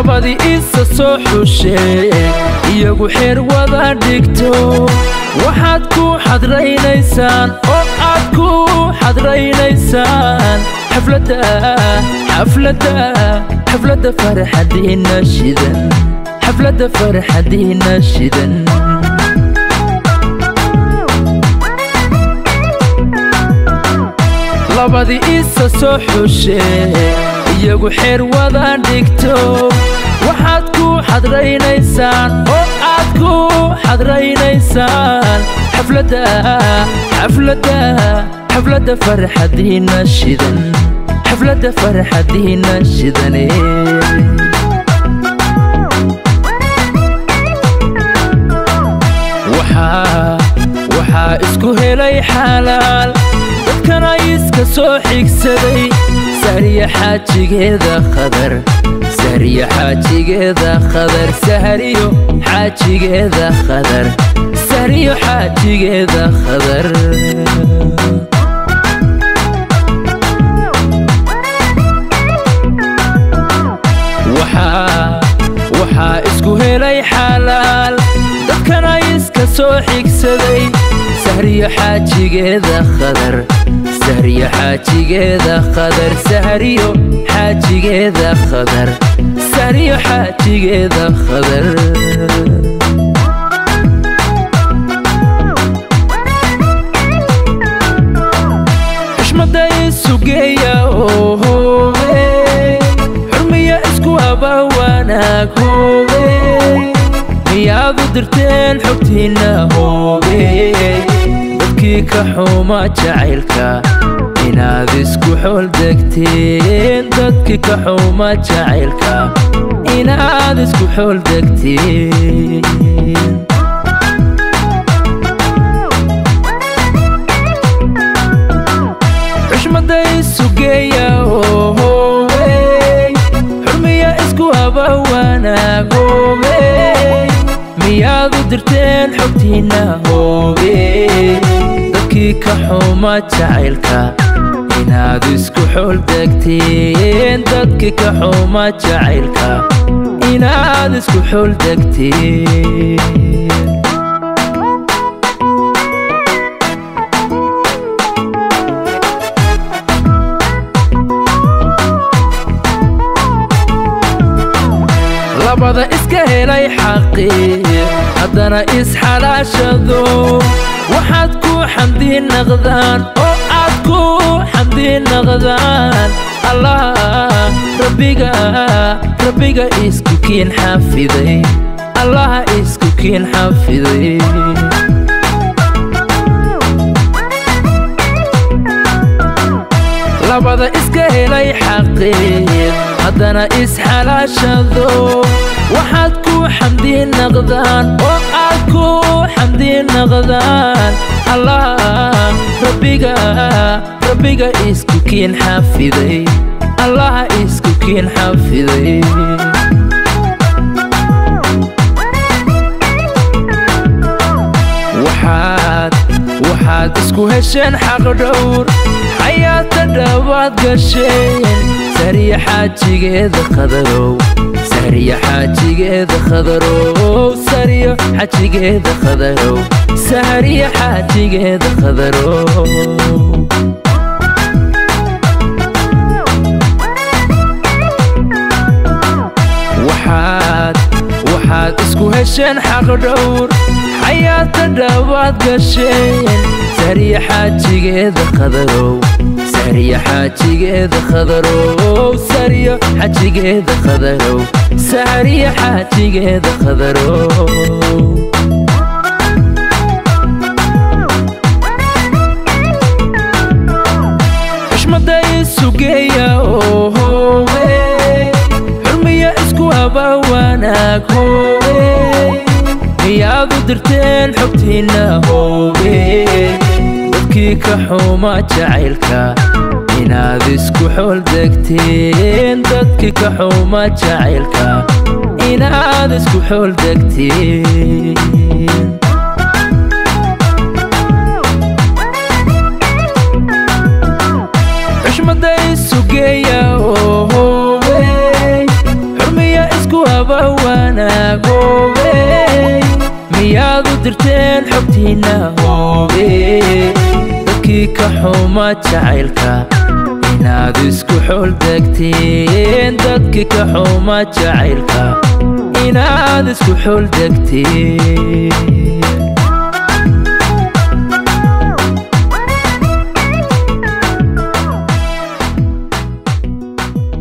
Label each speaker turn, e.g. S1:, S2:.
S1: labadii isa soo xushee iyagu xeer wada dhigto waxaad ku xadraynaysaan oo aad ku xadraynaysaan xafladda xafladda xafladda farxadiina shidan xafladda farxadiina shidan labadii isa soo xushee iyagu xeer wada dhigto waxaad ku xadraynaysaan oo aad ku xadraynaysaan xafladda xafladda xafladda farxadiina shidan xafladda farxadiina shidane waxaa waxaa isku helay xalaal dadkana iska soo xigsaday sahriya xaajigeeda khadar sahriya xaajigeeda khadar sahriyo xaajigeeda khadar sahriyo xaajigeeda khadar waxaa waxaa isku helay xalaal dadkana iska soo xigsaday sahriyo xaajigeeda khadar sahriyo xaajigeeda khadar sahriyo xaajigeeda khadar sahriyo xaajigeeda khadar xushmada isugeeya oo hoobe xurmiya isku haba wanaag hoobe miyaadu dirteen xogtiinna hoobe dadkii ka xuma jacaylka inaad isku xool degteen dadkii ka xuma jacaylka inaad isku xool degteen xushmada isugeeya oo hoobe xurmiya isku haba wanaag hoobe miyaadu dirteen xogtiinna hoobe dadkii ka xuma jacaylka inaad isku xool degteen dadkii ka xuma jacaylka inaad isku xool degteen labada iska helay xaqii haddana isxalaashado waxaad ku xamdi naqdaan oo aad ku xamdi naqdaan allah rabbiga rabbiga isku kiin xafiday allaha isku kiin xafiday labada iska helay xaqii haddana isxalaashado waxaad ku xamdi naqdaan oo aad ku xamdi naqdaan allah rabbiga rabbiga isku kiin xafiday allaha isku kiin xafiday waxaad waxaad isku hesheen xaq dhowr xayaata dhawaad gasheen sahriya xaajigeeda khadarow sahriya xaajigeeda khadarow sahriyo xaajigeeda khadarow sahriya xaajigeeda khadarow waxaad waxaad isku hesheen xaq dhowr xayaata dhawaad gasheen sahriya xaajigeeda khadarow sahriya xaajigeeda khadarow sahriyo xaajigeeda khadarow sahriya xaajigeeda khadarow xushmada isugeeya oo hoobe xurmiya isku haba wanaag hoobe miyaadu dirteen xogtiinna hoobe dadkii ka xuma jacaylka inaad isku xool degteen dadkii ka xuma jacaylka inaad isku xool degteen xushmada isugeeya oo hoobe xurmiya isku inaad u dirteen xogtiinna hoobe dadkii ka xuma jacaylka inaad isku xoldegteen dadkii ka xuma jacaylka inaad isku xoldegteen